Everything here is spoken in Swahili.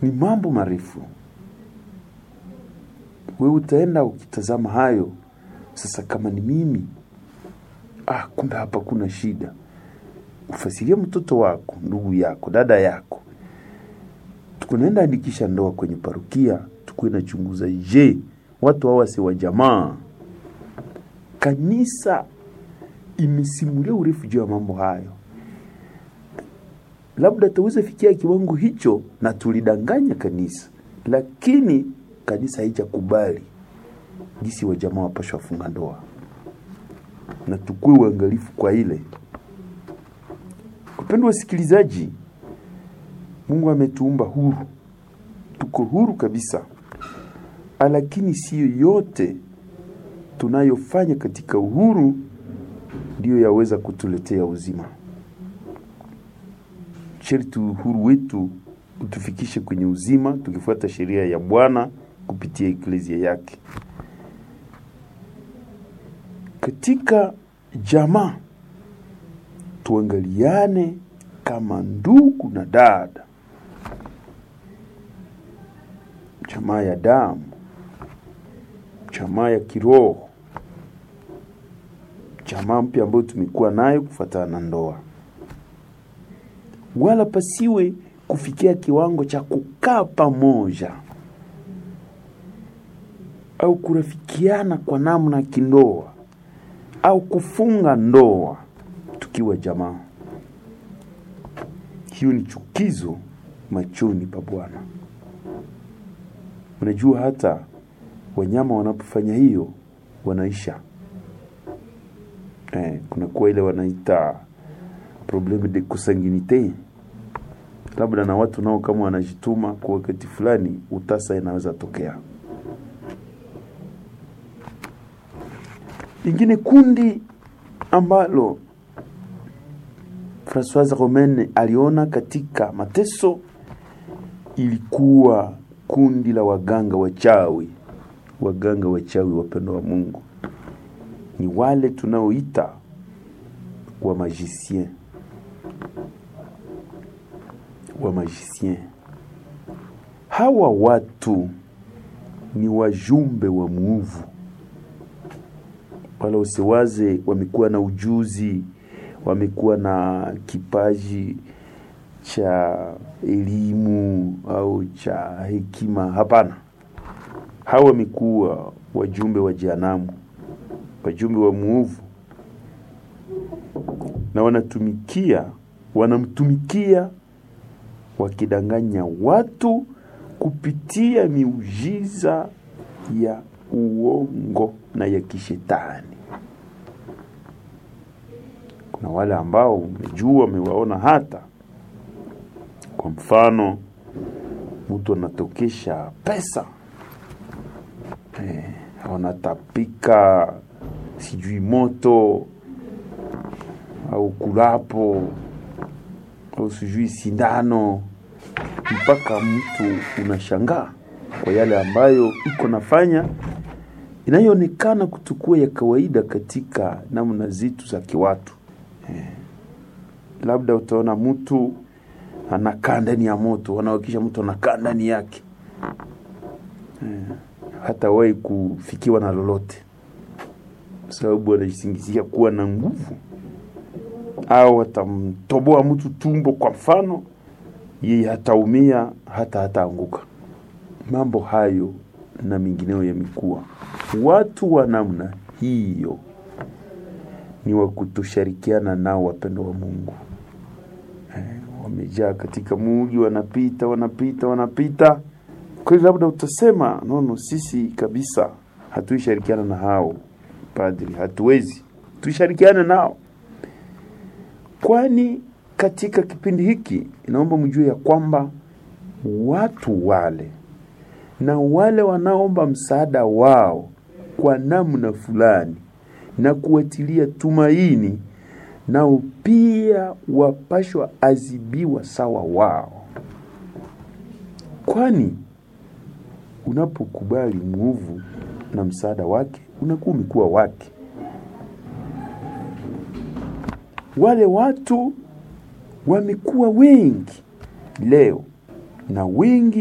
ni mambo marefu. Wewe utaenda ukitazama hayo sasa, kama ni mimi ah, kumbe hapa kuna shida. Ufasirie mtoto wako, ndugu yako, dada yako, tukunaenda andikisha ndoa kwenye parukia, tukuwe nachunguza, je, watu hawa si wa jamaa? Kanisa imesimulia urefu juu ya mambo hayo, labda tuweze fikia kiwango hicho na tulidanganya kanisa, lakini kanisa haijakubali jinsi wa jamaa wapashwa funga ndoa, na tukue uangalifu kwa ile. Wapendwa wasikilizaji, Mungu ametuumba huru, tuko huru kabisa, lakini siyo yote tunayofanya katika uhuru ndiyo yaweza kutuletea uzima. Sharti uhuru wetu utufikishe kwenye uzima, tukifuata sheria ya Bwana kupitia eklezia yake. Katika jamaa tuangaliane kama ndugu na dada, jamaa ya damu, jamaa ya kiroho, jamaa mpya ambayo tumekuwa nayo kufuatana na ndoa, wala pasiwe kufikia kiwango cha kukaa pamoja au kurafikiana kwa namna ya kindoa au kufunga ndoa tukiwa jamaa. Hiyo ni chukizo machoni pa Bwana. Unajua, hata wanyama wanapofanya hiyo wanaisha. Eh, kunakuwa ile wanaita probleme de consanguinite, labda na watu nao kama wanajituma kwa wakati fulani, utasa inaweza tokea. Lingine kundi ambalo Francoise Romaine aliona katika mateso ilikuwa kundi la waganga wachawi. Waganga wachawi, wapendo wa Mungu, ni wale tunaoita wa magicien, wa magicien. Hawa watu ni wajumbe wa muovu wala usiwaze wamekuwa na ujuzi, wamekuwa na kipaji cha elimu au cha hekima. Hapana, hawa wamekuwa wajumbe wa jehanamu, wajumbe wa muovu, na wanatumikia, wanamtumikia wakidanganya watu kupitia miujiza ya uongo na ya kishetani. Kuna wale ambao umejua, wamewaona hata kwa mfano, mtu anatokesha pesa eh, wanatapika sijui moto au kulapo au sijui sindano, mpaka mtu unashangaa kwa yale ambayo iko nafanya inayoonekana kutukua ya kawaida katika namna zetu za kiwatu eh. Labda utaona mtu anakaa ndani ya moto, wanawakisha mtu anakaa ndani yake eh, hata wahi kufikiwa na lolote, sababu anajisingizia kuwa na nguvu, au atamtoboa mtu tumbo kwa mfano, yeye hataumia hata hataanguka. Mambo hayo na mengineo yamekuwa. Watu wa namna hiyo ni wa kutoshirikiana nao, wapendo wa Mungu eh, wamejaa katika muji, wanapita wanapita wanapita. Kweli labda utasema nono, sisi kabisa hatuishirikiana na hao padri, hatuwezi tuishirikiane nao, kwani katika kipindi hiki inaomba mjue ya kwamba watu wale na wale wanaomba msaada wao kwa namna fulani na kuwatilia tumaini, nao pia wapashwa azibiwa sawa wao, kwani unapokubali mwovu na msaada wake unakuwa umekuwa wake. Wale watu wamekuwa wengi leo na wengi